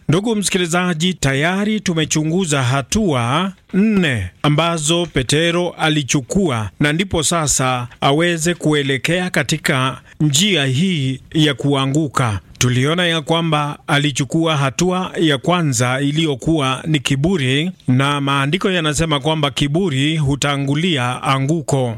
Ndugu msikilizaji, tayari tumechunguza hatua nne ambazo Petero alichukua na ndipo sasa aweze kuelekea katika njia hii ya kuanguka. Tuliona ya kwamba alichukua hatua ya kwanza iliyokuwa ni kiburi, na maandiko yanasema kwamba kiburi hutangulia anguko,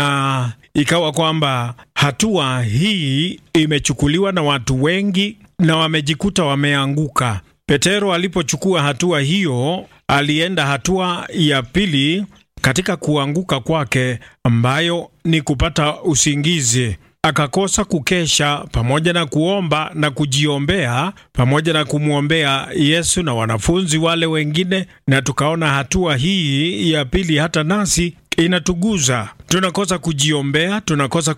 na ikawa kwamba hatua hii imechukuliwa na watu wengi na wamejikuta wameanguka. Petero alipochukua hatua hiyo, alienda hatua ya pili katika kuanguka kwake, ambayo ni kupata usingizi akakosa kukesha pamoja na kuomba na kujiombea pamoja na kumwombea Yesu na wanafunzi wale wengine, na tukaona hatua hii ya pili hata nasi inatuguza. Tunakosa kujiombea, tunakosa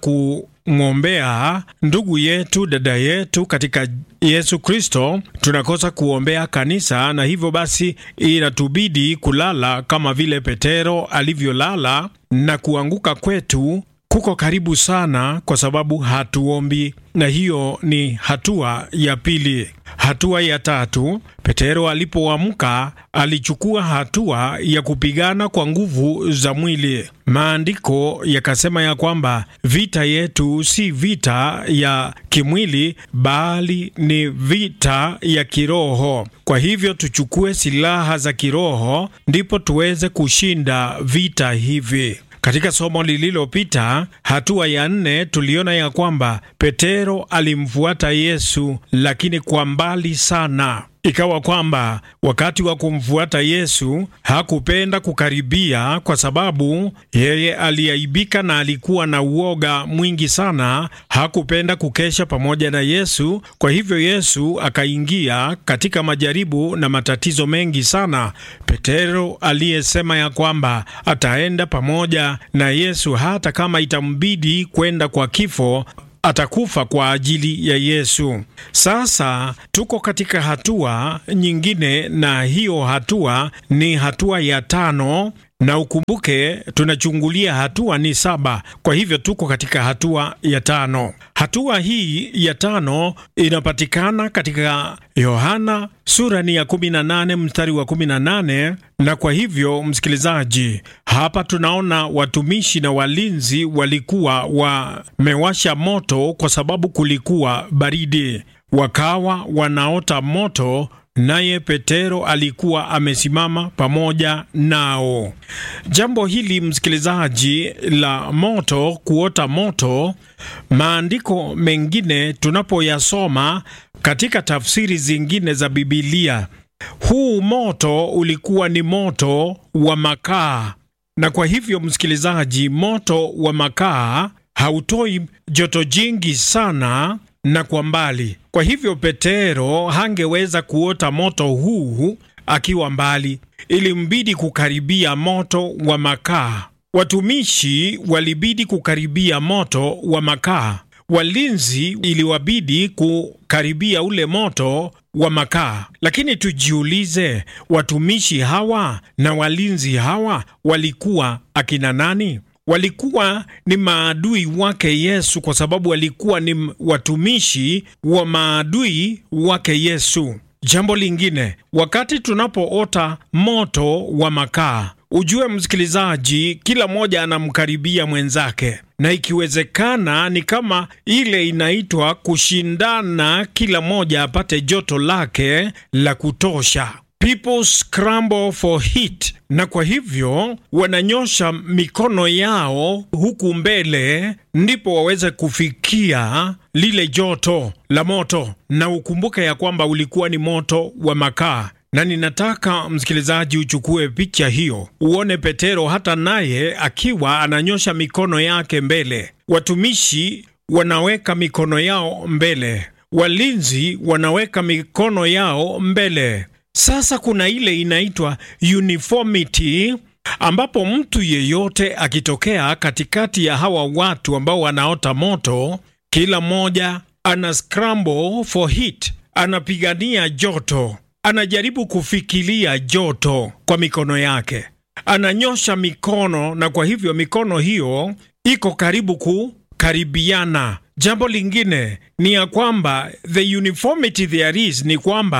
kumwombea ndugu yetu, dada yetu katika Yesu Kristo, tunakosa kuombea kanisa, na hivyo basi inatubidi kulala kama vile Petero alivyolala, na kuanguka kwetu kuko karibu sana kwa sababu hatuombi, na hiyo ni hatua ya pili. Hatua ya tatu, Petero alipoamka alichukua hatua ya kupigana kwa nguvu za mwili. Maandiko yakasema ya kwamba vita yetu si vita ya kimwili, bali ni vita ya kiroho. Kwa hivyo tuchukue silaha za kiroho, ndipo tuweze kushinda vita hivi. Katika somo lililopita, hatua ya nne, tuliona ya kwamba Petero alimfuata Yesu, lakini kwa mbali sana. Ikawa kwamba wakati wa kumfuata Yesu hakupenda kukaribia, kwa sababu yeye aliaibika na alikuwa na uoga mwingi sana. Hakupenda kukesha pamoja na Yesu. Kwa hivyo Yesu akaingia katika majaribu na matatizo mengi sana. Petero aliyesema ya kwamba ataenda pamoja na Yesu hata kama itambidi kwenda kwa kifo atakufa kwa ajili ya Yesu. Sasa tuko katika hatua nyingine, na hiyo hatua ni hatua ya tano, na ukumbuke tunachungulia hatua ni saba. Kwa hivyo tuko katika hatua ya tano. Hatua hii ya tano inapatikana katika Yohana sura ni ya 18 mstari wa 18. Na kwa hivyo, msikilizaji, hapa tunaona watumishi na walinzi walikuwa wamewasha moto kwa sababu kulikuwa baridi, wakawa wanaota moto naye Petero alikuwa amesimama pamoja nao. Jambo hili msikilizaji, la moto, kuota moto, maandiko mengine tunapoyasoma katika tafsiri zingine za Bibilia, huu moto ulikuwa ni moto wa makaa, na kwa hivyo msikilizaji, moto wa makaa hautoi joto jingi sana na kwa mbali. Kwa hivyo Petero hangeweza kuota moto huu akiwa mbali, ilimbidi kukaribia moto wa makaa. Watumishi walibidi kukaribia moto wa makaa, walinzi iliwabidi kukaribia ule moto wa makaa. Lakini tujiulize, watumishi hawa na walinzi hawa walikuwa akina nani? Walikuwa ni maadui wake Yesu, kwa sababu walikuwa ni watumishi wa maadui wake Yesu. Jambo lingine, wakati tunapoota moto wa makaa, ujue msikilizaji, kila mmoja anamkaribia mwenzake, na ikiwezekana ni kama ile inaitwa kushindana, kila mmoja apate joto lake la kutosha. People scramble for heat, na kwa hivyo wananyosha mikono yao huku mbele, ndipo waweze kufikia lile joto la moto. Na ukumbuke ya kwamba ulikuwa ni moto wa makaa, na ninataka msikilizaji uchukue picha hiyo, uone Petero hata naye akiwa ananyosha mikono yake mbele. Watumishi wanaweka mikono yao mbele, walinzi wanaweka mikono yao mbele. Sasa kuna ile inaitwa uniformity ambapo mtu yeyote akitokea katikati ya hawa watu ambao wanaota moto, kila mmoja ana scramble for heat, anapigania joto, anajaribu kufikiria joto kwa mikono yake, ananyosha mikono, na kwa hivyo mikono hiyo iko karibu kukaribiana. Jambo lingine ni ya kwamba the uniformity there is ni kwamba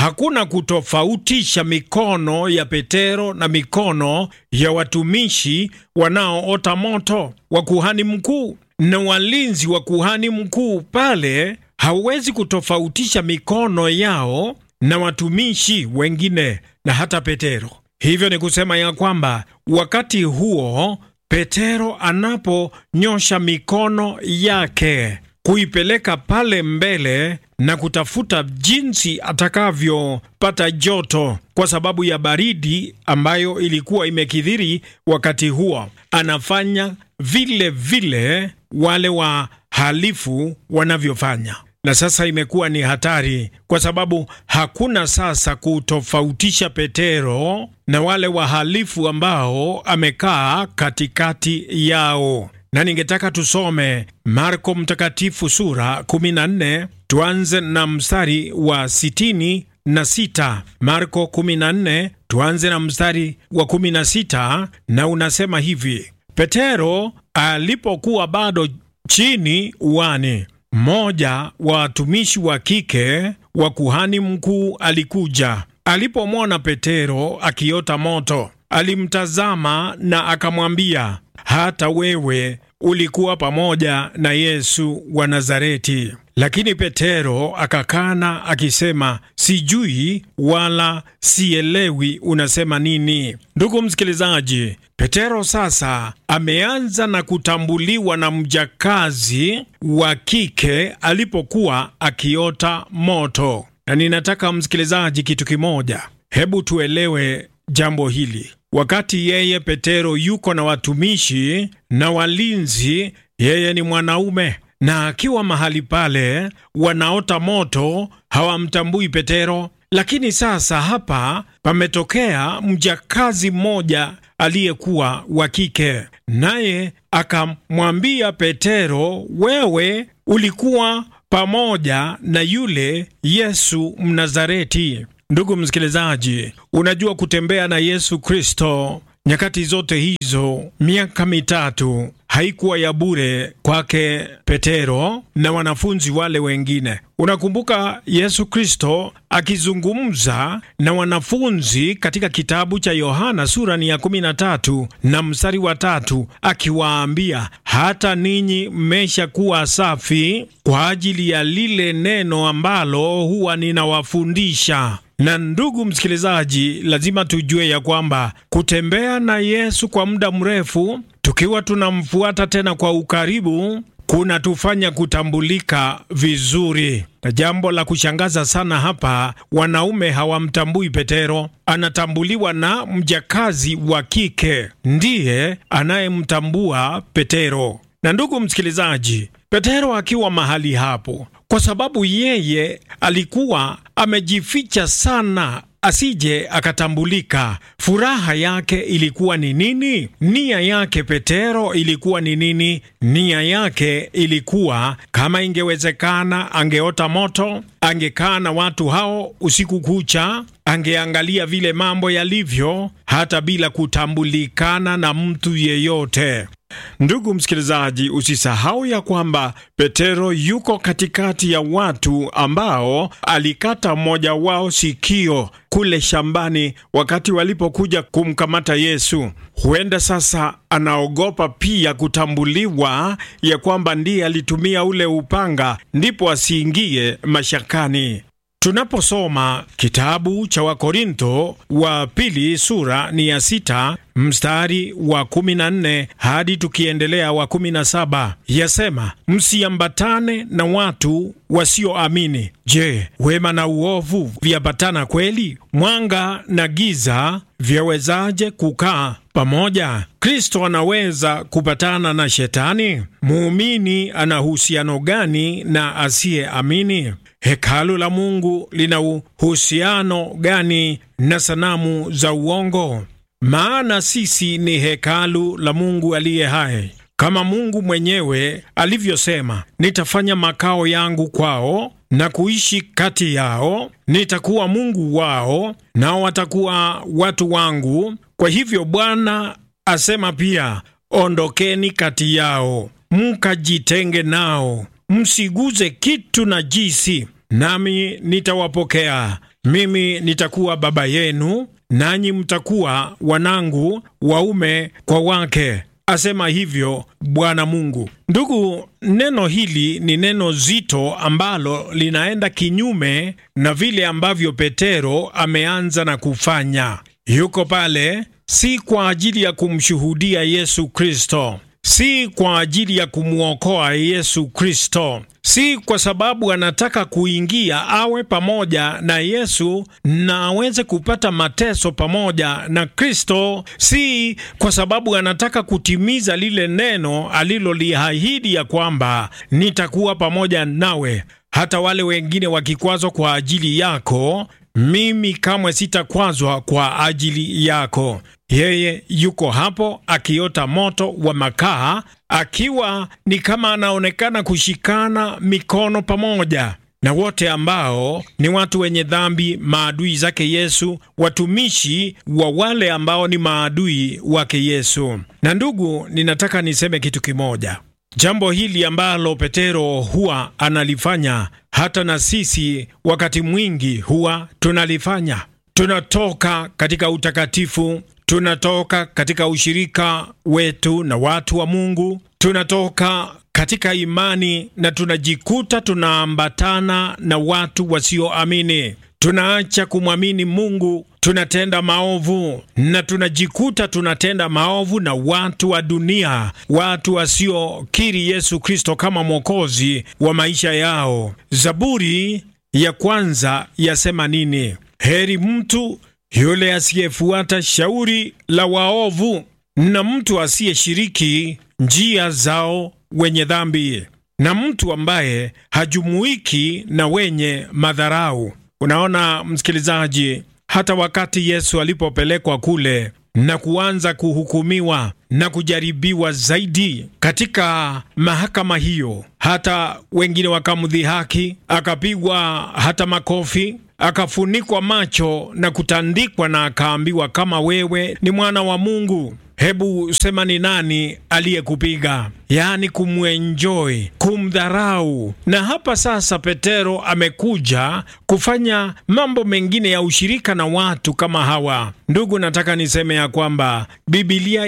hakuna kutofautisha mikono ya Petero na mikono ya watumishi wanaoota moto wa kuhani mkuu na walinzi wa kuhani mkuu. Pale hauwezi kutofautisha mikono yao na watumishi wengine na hata Petero. Hivyo ni kusema ya kwamba wakati huo Petero anaponyosha mikono yake kuipeleka pale mbele na kutafuta jinsi atakavyopata joto kwa sababu ya baridi ambayo ilikuwa imekithiri wakati huo, anafanya vile vile wale wahalifu wanavyofanya. Na sasa imekuwa ni hatari kwa sababu hakuna sasa kutofautisha Petero na wale wahalifu ambao amekaa katikati yao. Na ningetaka tusome Marko Mtakatifu sura 14 tuanze na mstari wa sitini na sita. Marko 14 tuanze na mstari wa 16, na unasema hivi: Petero alipokuwa bado chini uani mmoja wa watumishi wa kike wa kuhani mkuu alikuja. Alipomwona Petero akiota moto, alimtazama na akamwambia, hata wewe ulikuwa pamoja na Yesu wa Nazareti. Lakini Petero akakana akisema, sijui wala sielewi unasema nini. Ndugu msikilizaji, Petero sasa ameanza na kutambuliwa na mjakazi wa kike alipokuwa akiota moto. Na ninataka msikilizaji, kitu kimoja, hebu tuelewe jambo hili. Wakati yeye Petero yuko na watumishi na walinzi, yeye ni mwanaume na akiwa mahali pale wanaota moto, hawamtambui Petero. Lakini sasa hapa pametokea mjakazi mmoja aliyekuwa wa kike, naye akamwambia Petero, wewe ulikuwa pamoja na yule Yesu Mnazareti. Ndugu msikilizaji, unajua kutembea na Yesu Kristo nyakati zote hizo, miaka mitatu haikuwa ya bure kwake Petero na wanafunzi wale wengine. Unakumbuka Yesu Kristo akizungumza na wanafunzi katika kitabu cha Yohana sura ni ya 13 na mstari wa tatu, akiwaambia hata ninyi mmeshakuwa safi kwa ajili ya lile neno ambalo huwa ninawafundisha. Na ndugu msikilizaji, lazima tujue ya kwamba kutembea na Yesu kwa muda mrefu tukiwa tunamfuata tena kwa ukaribu kunatufanya kutambulika vizuri. Na jambo la kushangaza sana hapa, wanaume hawamtambui Petero, anatambuliwa na mjakazi wa kike, ndiye anayemtambua Petero. Na ndugu msikilizaji, Petero akiwa mahali hapo, kwa sababu yeye alikuwa amejificha sana asije akatambulika. Furaha yake ilikuwa ni nini? Nia yake Petero ilikuwa ni nini? Nia yake ilikuwa kama ingewezekana, angeota moto, angekaa na watu hao usiku kucha, angeangalia vile mambo yalivyo, hata bila kutambulikana na mtu yeyote. Ndugu msikilizaji, usisahau ya kwamba Petero yuko katikati ya watu ambao alikata mmoja wao sikio kule shambani wakati walipokuja kumkamata Yesu. Huenda sasa anaogopa pia kutambuliwa ya kwamba ndiye alitumia ule upanga, ndipo asiingie mashakani. Tunaposoma kitabu cha Wakorinto wa pili sura ni ya sita mstari wa kumi na nne hadi tukiendelea wa kumi na saba yasema, msiambatane na watu wasioamini. Je, wema na uovu vyapatana kweli? Mwanga na giza vyawezaje kukaa pamoja? Kristo anaweza kupatana na Shetani? Muumini ana uhusiano gani na asiyeamini? Hekalu la Mungu lina uhusiano gani na sanamu za uongo? Maana sisi ni hekalu la Mungu aliye hai, kama Mungu mwenyewe alivyosema, nitafanya makao yangu kwao na kuishi kati yao, nitakuwa Mungu wao, nao watakuwa watu wangu. Kwa hivyo Bwana asema pia, ondokeni kati yao, mkajitenge nao, msiguze kitu najisi, nami nitawapokea. mimi nitakuwa baba yenu, nanyi mtakuwa wanangu waume kwa wake, asema hivyo Bwana Mungu. Ndugu, neno hili ni neno zito ambalo linaenda kinyume na vile ambavyo Petero ameanza na kufanya. Yuko pale si kwa ajili ya kumshuhudia Yesu Kristo, si kwa ajili ya kumwokoa Yesu Kristo, si kwa sababu anataka kuingia awe pamoja na Yesu na aweze kupata mateso pamoja na Kristo, si kwa sababu anataka kutimiza lile neno aliloliahidi ya kwamba nitakuwa pamoja nawe hata wale wengine wakikwazwa kwa ajili yako, mimi kamwe sitakwazwa kwa ajili yako. Yeye yuko hapo akiota moto wa makaa, akiwa ni kama anaonekana kushikana mikono pamoja na wote ambao ni watu wenye dhambi, maadui zake Yesu, watumishi wa wale ambao ni maadui wake Yesu. Na ndugu, ninataka niseme kitu kimoja. Jambo hili ambalo Petero huwa analifanya, hata na sisi wakati mwingi huwa tunalifanya. Tunatoka katika utakatifu, tunatoka katika ushirika wetu na watu wa Mungu, tunatoka katika imani na tunajikuta tunaambatana na watu wasioamini. Tunaacha kumwamini Mungu, tunatenda maovu na tunajikuta tunatenda maovu na watu wa dunia, watu wasiokiri Yesu Kristo kama mwokozi wa maisha yao. Zaburi ya kwanza yasema nini? Heri mtu yule asiyefuata shauri la waovu na mtu asiyeshiriki njia zao wenye dhambi na mtu ambaye hajumuiki na wenye madharau. Unaona msikilizaji, hata wakati Yesu alipopelekwa kule na kuanza kuhukumiwa na kujaribiwa zaidi katika mahakama hiyo, hata wengine wakamdhihaki, akapigwa hata makofi, akafunikwa macho na kutandikwa, na akaambiwa, kama wewe ni mwana wa Mungu, hebu sema ni nani aliyekupiga? Yaani kumwenjoi, kumdharau. Na hapa sasa Petero amekuja kufanya mambo mengine ya ushirika na watu kama hawa. Ndugu, nataka niseme ya kwamba Biblia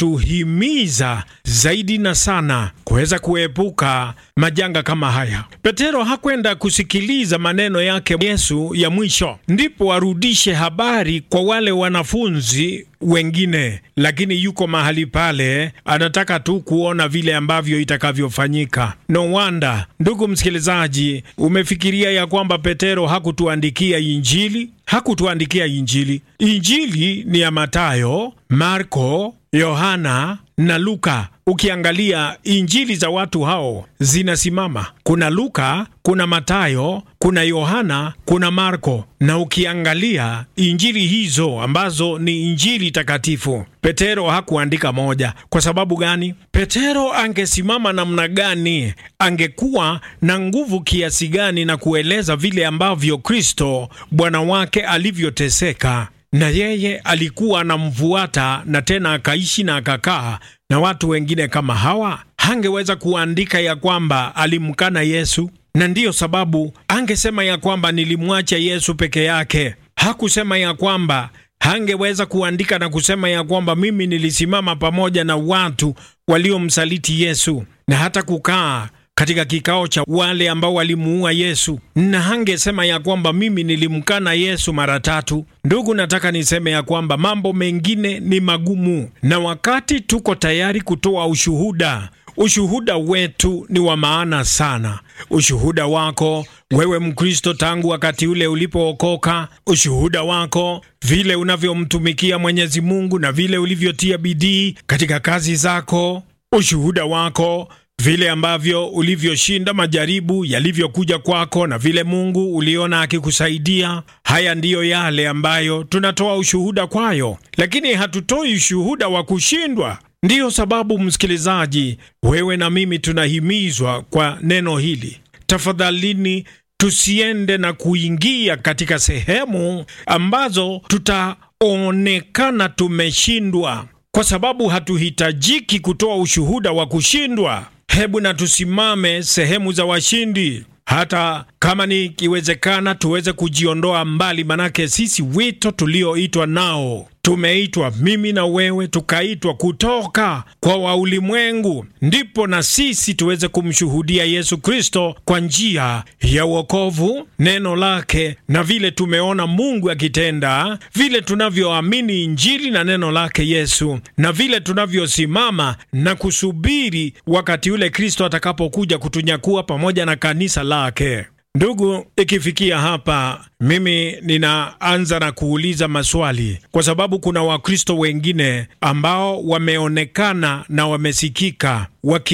inatuhimiza zaidi na sana kuweza kuepuka majanga kama haya. Petero hakwenda kusikiliza maneno yake Yesu ya mwisho ndipo arudishe habari kwa wale wanafunzi wengine, lakini yuko mahali pale anataka tu kuona vile ambavyo itakavyofanyika. No wonder, ndugu msikilizaji, umefikiria ya kwamba Petero hakutuandikia Injili? Hakutuandikia Injili. Injili ni ya Matayo, Marko, Yohana na Luka. Ukiangalia injili za watu hao zinasimama, kuna Luka, kuna Matayo, kuna Yohana, kuna Marko. Na ukiangalia injili hizo ambazo ni injili takatifu, Petero hakuandika moja. Kwa sababu gani? Petero angesimama namna gani? Angekuwa na nguvu kiasi gani na kueleza vile ambavyo Kristo Bwana wake alivyoteseka na yeye alikuwa anamfuata na tena akaishi na akakaa na watu wengine kama hawa, hangeweza kuandika ya kwamba alimkana Yesu, na ndiyo sababu angesema ya kwamba nilimwacha Yesu peke yake. Hakusema ya kwamba hangeweza kuandika na kusema ya kwamba mimi nilisimama pamoja na watu waliomsaliti Yesu na hata kukaa katika kikao cha wale ambao walimuua Yesu, na hangesema ya kwamba mimi nilimkana Yesu mara tatu. Ndugu, nataka niseme ya kwamba mambo mengine ni magumu, na wakati tuko tayari kutoa ushuhuda, ushuhuda wetu ni wa maana sana. Ushuhuda wako wewe Mkristo, tangu wakati ule ulipookoka, ushuhuda wako vile unavyomtumikia Mwenyezi Mungu na vile ulivyotia bidii katika kazi zako, ushuhuda wako vile ambavyo ulivyoshinda majaribu yalivyokuja kwako na vile Mungu uliona akikusaidia. Haya ndiyo yale ambayo tunatoa ushuhuda kwayo, lakini hatutoi ushuhuda wa kushindwa. Ndiyo sababu, msikilizaji, wewe na mimi tunahimizwa kwa neno hili, tafadhalini tusiende na kuingia katika sehemu ambazo tutaonekana tumeshindwa, kwa sababu hatuhitajiki kutoa ushuhuda wa kushindwa. Hebu na tusimame sehemu za washindi. hata kama ni ikiwezekana tuweze kujiondoa mbali, manake sisi wito tulioitwa nao tumeitwa mimi na wewe, tukaitwa kutoka kwa wa ulimwengu, ndipo na sisi tuweze kumshuhudia Yesu Kristo kwa njia ya wokovu, neno lake, na vile tumeona Mungu akitenda, vile tunavyoamini Injili na neno lake Yesu, na vile tunavyosimama na kusubiri wakati ule Kristo atakapokuja kutunyakua pamoja na kanisa lake. Ndugu, ikifikia hapa, mimi ninaanza na kuuliza maswali, kwa sababu kuna Wakristo wengine ambao wameonekana na wamesikika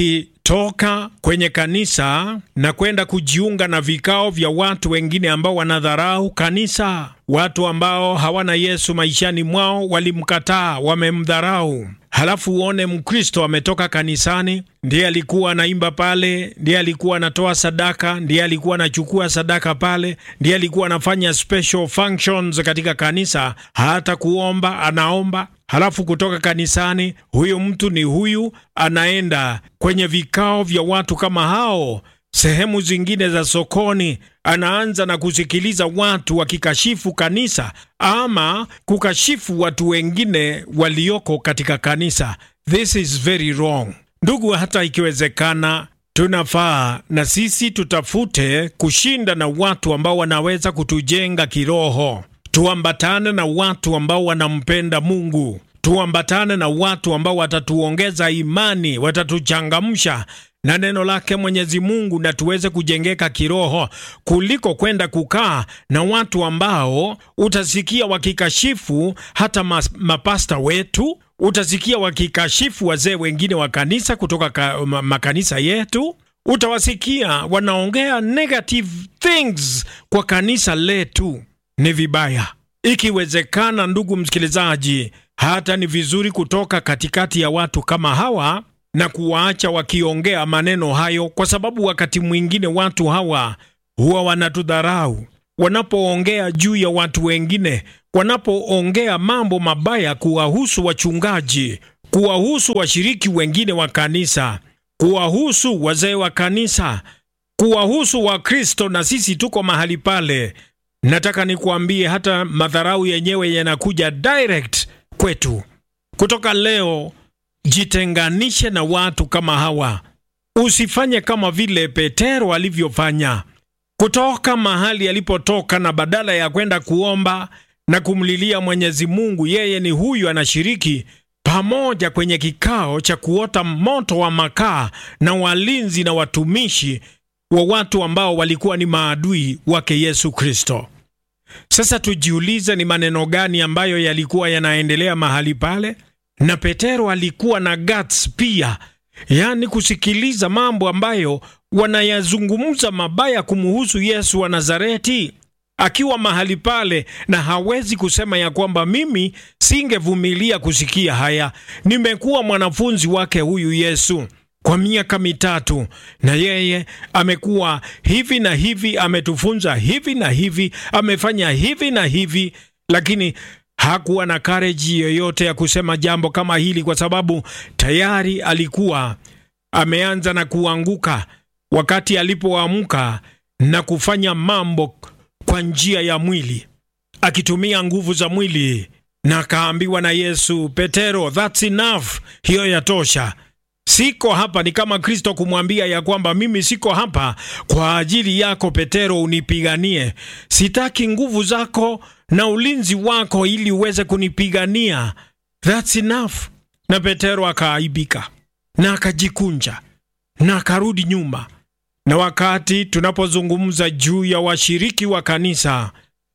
wakitoka kwenye kanisa na kwenda kujiunga na vikao vya watu wengine ambao wanadharau kanisa. Watu ambao hawana Yesu maishani mwao walimkataa, wamemdharau. Halafu uone Mkristo ametoka kanisani, ndiye alikuwa anaimba pale, ndiye alikuwa anatoa sadaka, ndiye alikuwa anachukua sadaka pale, ndiye alikuwa anafanya special functions katika kanisa, hata kuomba anaomba. Halafu kutoka kanisani, huyu mtu ni huyu, anaenda kwenye vikao vya watu kama hao sehemu zingine za sokoni, anaanza na kusikiliza watu wakikashifu kanisa ama kukashifu watu wengine walioko katika kanisa. This is very wrong, ndugu. Hata ikiwezekana, tunafaa na sisi tutafute kushinda na watu ambao wanaweza kutujenga kiroho. Tuambatane na watu ambao wanampenda Mungu, tuambatane na watu ambao watatuongeza imani, watatuchangamsha na neno lake Mwenyezi Mungu na tuweze kujengeka kiroho, kuliko kwenda kukaa na watu ambao utasikia wakikashifu hata mas, mapasta wetu, utasikia wakikashifu wazee wengine wa kanisa kutoka ka, ma, makanisa yetu, utawasikia wanaongea negative things kwa kanisa letu. Ni vibaya. Ikiwezekana, ndugu msikilizaji, hata ni vizuri kutoka katikati ya watu kama hawa na kuwaacha wakiongea maneno hayo, kwa sababu wakati mwingine watu hawa huwa wanatudharau wanapoongea juu ya watu wengine, wanapoongea mambo mabaya kuwahusu wachungaji, kuwahusu washiriki wengine wa kanisa, kuwahusu wazee wa kanisa, kuwahusu Wakristo, na sisi tuko mahali pale. Nataka nikuambie, hata madharau yenyewe yanakuja direct kwetu. Kutoka leo Jitenganishe na watu kama hawa. Usifanye kama vile Petero alivyofanya, kutoka mahali alipotoka, na badala ya kwenda kuomba na kumlilia Mwenyezi Mungu, yeye ni huyu anashiriki pamoja kwenye kikao cha kuota moto wa makaa na walinzi na watumishi wa watu ambao walikuwa ni maadui wake Yesu Kristo. Sasa tujiulize, ni maneno gani ambayo yalikuwa yanaendelea mahali pale? na Petero alikuwa na guts pia, yaani kusikiliza mambo ambayo wanayazungumza mabaya kumuhusu Yesu wa Nazareti, akiwa mahali pale, na hawezi kusema ya kwamba mimi singevumilia kusikia haya. Nimekuwa mwanafunzi wake huyu Yesu kwa miaka mitatu, na yeye amekuwa hivi na hivi, ametufunza hivi na hivi, amefanya hivi na hivi, lakini hakuwa na kareji yoyote ya kusema jambo kama hili, kwa sababu tayari alikuwa ameanza na kuanguka wakati alipoamka na kufanya mambo kwa njia ya mwili, akitumia nguvu za mwili, na akaambiwa na Yesu, Petero, that's enough, hiyo yatosha. Siko hapa. Ni kama Kristo kumwambia ya kwamba mimi siko hapa kwa ajili yako Petero, unipiganie. Sitaki nguvu zako na ulinzi wako ili uweze kunipigania. That's enough. Na Petero akaaibika na akajikunja na akarudi nyuma. Na wakati tunapozungumza juu ya washiriki wa kanisa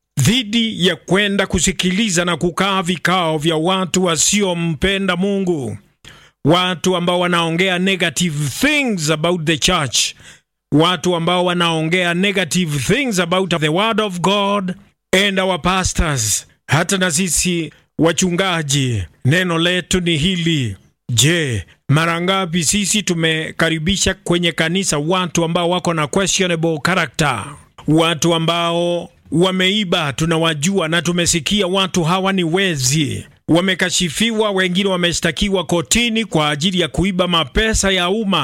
dhidi ya kwenda kusikiliza na kukaa vikao vya watu wasiompenda Mungu, watu ambao wanaongea negative things about the church, watu ambao wanaongea negative things about the word of God and our pastors. Hata na sisi wachungaji, neno letu ni hili. Je, mara ngapi sisi tumekaribisha kwenye kanisa watu ambao wako na questionable character, watu ambao wameiba, tunawajua na tumesikia watu hawa ni wezi wamekashifiwa, wengine wameshtakiwa kotini kwa ajili ya kuiba mapesa ya umma.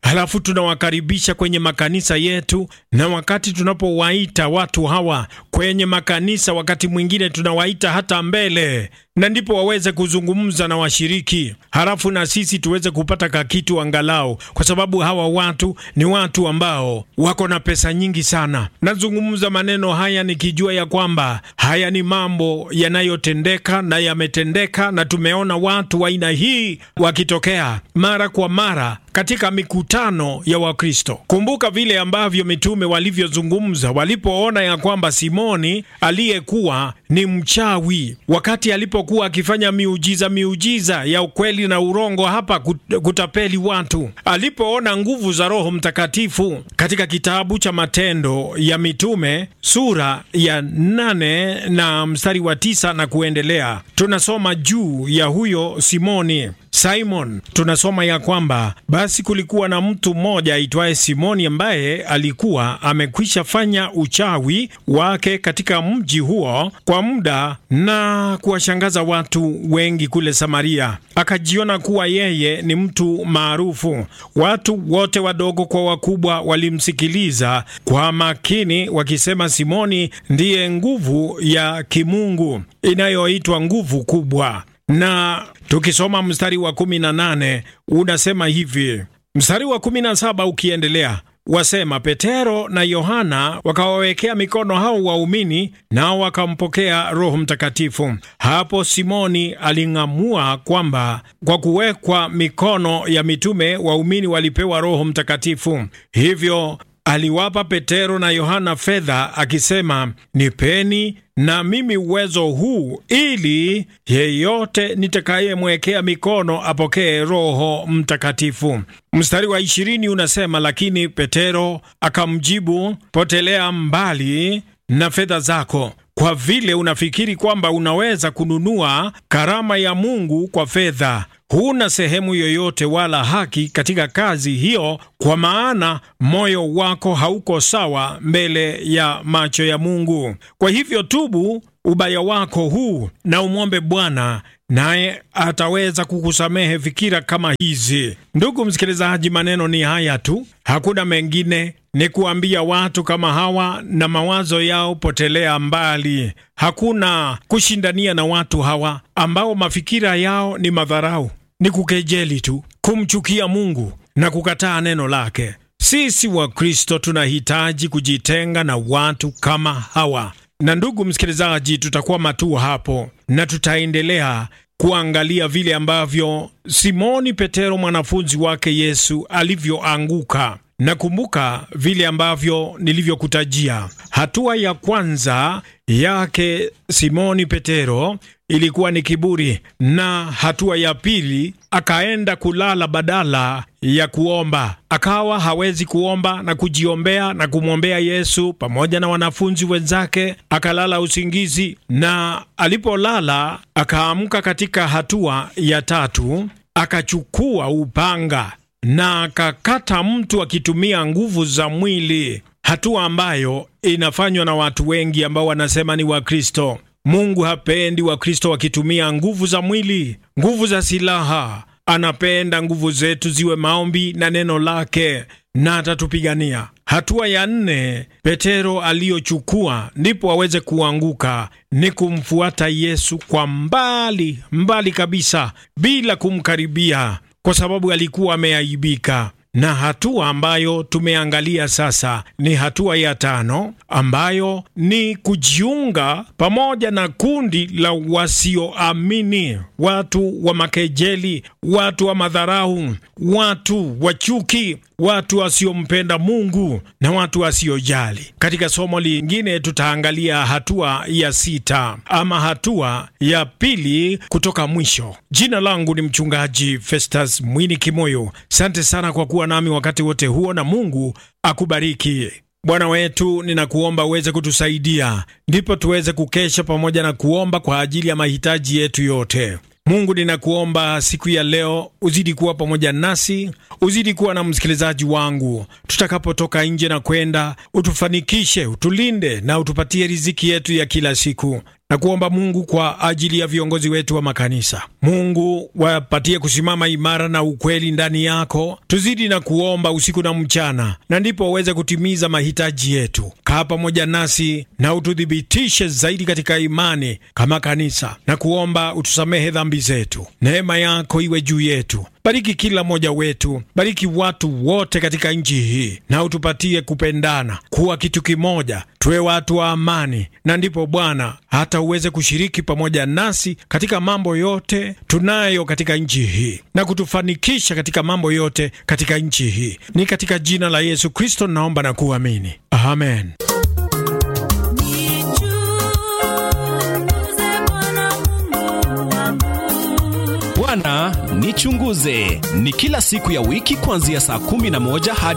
halafu tunawakaribisha kwenye makanisa yetu, na wakati tunapowaita watu hawa kwenye makanisa, wakati mwingine tunawaita hata mbele na ndipo waweze kuzungumza na washiriki, halafu na sisi tuweze kupata kakitu angalau, kwa sababu hawa watu ni watu ambao wako na pesa nyingi sana. Nazungumza maneno haya nikijua ya kwamba haya ni mambo yanayotendeka na yametendeka, na tumeona watu wa aina hii wakitokea mara kwa mara katika mikutano ya Wakristo. Kumbuka vile ambavyo mitume walivyozungumza walipoona ya kwamba Simoni aliyekuwa ni mchawi, wakati alipokuwa akifanya miujiza miujiza ya ukweli na urongo hapa kutapeli watu, alipoona nguvu za Roho Mtakatifu katika kitabu cha Matendo ya Mitume sura ya nane na mstari wa tisa na kuendelea, tunasoma juu ya huyo Simoni Simon tunasoma ya kwamba basi kulikuwa na mtu mmoja aitwaye Simoni ambaye alikuwa amekwisha fanya uchawi wake katika mji huo kwa muda na kuwashangaza watu wengi kule Samaria. Akajiona kuwa yeye ni mtu maarufu. Watu wote wadogo kwa wakubwa walimsikiliza kwa makini, wakisema Simoni ndiye nguvu ya kimungu inayoitwa nguvu kubwa na tukisoma mstari wa kumi na nane unasema hivi, mstari wa kumi na saba ukiendelea wasema, Petero na Yohana wakawawekea mikono hao waumini, nao wakampokea Roho Mtakatifu. Hapo Simoni aling'amua kwamba kwa kuwekwa mikono ya mitume waumini walipewa Roho Mtakatifu, hivyo aliwapa Petero na Yohana fedha akisema, nipeni na mimi uwezo huu ili yeyote nitakayemwekea mikono apokee Roho Mtakatifu. Mstari wa ishirini unasema, lakini Petero akamjibu, potelea mbali na fedha zako, kwa vile unafikiri kwamba unaweza kununua karama ya Mungu kwa fedha. Huna sehemu yoyote wala haki katika kazi hiyo, kwa maana moyo wako hauko sawa mbele ya macho ya Mungu. Kwa hivyo tubu ubaya wako huu na umwombe Bwana, naye ataweza kukusamehe fikira kama hizi. Ndugu msikilizaji, maneno ni haya tu, hakuna mengine. Ni kuambia watu kama hawa na mawazo yao potelea mbali. Hakuna kushindania na watu hawa ambao mafikira yao ni madharau, ni kukejeli tu, kumchukia Mungu na kukataa neno lake. Sisi Wakristo tunahitaji kujitenga na watu kama hawa. Na ndugu msikilizaji, tutakuwa matua hapo na tutaendelea kuangalia vile ambavyo Simoni Petero mwanafunzi wake Yesu alivyoanguka. Nakumbuka vile ambavyo nilivyokutajia. Hatua ya kwanza yake Simoni Petero ilikuwa ni kiburi, na hatua ya pili akaenda kulala badala ya kuomba. Akawa hawezi kuomba na kujiombea na kumwombea Yesu pamoja na wanafunzi wenzake, akalala usingizi, na alipolala akaamka katika hatua ya tatu, akachukua upanga na akakata mtu akitumia nguvu za mwili, hatua ambayo inafanywa na watu wengi ambao wanasema ni Wakristo. Mungu hapendi Wakristo wakitumia nguvu za mwili, nguvu za silaha. Anapenda nguvu zetu ziwe maombi na neno lake, na atatupigania. Hatua ya nne Petero aliyochukua ndipo aweze kuanguka ni kumfuata Yesu kwa mbali mbali kabisa, bila kumkaribia kwa sababu alikuwa ameaibika. Na hatua ambayo tumeangalia sasa ni hatua ya tano, ambayo ni kujiunga pamoja na kundi la wasioamini, watu wa makejeli, watu wa madharau, watu wa chuki, watu wasiompenda Mungu na watu wasiojali. Katika somo lingine tutaangalia hatua ya sita ama hatua ya pili kutoka mwisho. Jina langu ni mchungaji Festus Mwini Kimoyo. Asante sana kwa kuwa nami wakati wote huo, na Mungu akubariki. Bwana wetu, ninakuomba uweze kutusaidia, ndipo tuweze kukesha pamoja na kuomba kwa ajili ya mahitaji yetu yote. Mungu, ninakuomba siku ya leo uzidi kuwa pamoja nasi, uzidi kuwa na msikilizaji wangu tutakapotoka nje na kwenda, utufanikishe, utulinde na utupatie riziki yetu ya kila siku. na kuomba Mungu kwa ajili ya viongozi wetu wa makanisa. Mungu wapatie kusimama imara na ukweli ndani yako. Tuzidi na kuomba usiku na mchana, na ndipo uweze kutimiza mahitaji yetu. Kaa pamoja nasi na ututhibitishe zaidi katika imani kama kanisa, na kuomba utusamehe dhambi zetu. Neema yako iwe juu yetu. Bariki kila mmoja wetu, bariki watu wote katika nchi hii, na utupatie kupendana, kuwa kitu kimoja, tuwe watu wa amani, na ndipo Bwana hata uweze kushiriki pamoja nasi katika mambo yote tunayo katika nchi hii na kutufanikisha katika mambo yote katika nchi hii. Ni katika jina la Yesu Kristo naomba na kuamini, amen. Bwana nichunguze ni kila siku ya wiki kuanzia saa 11 hadi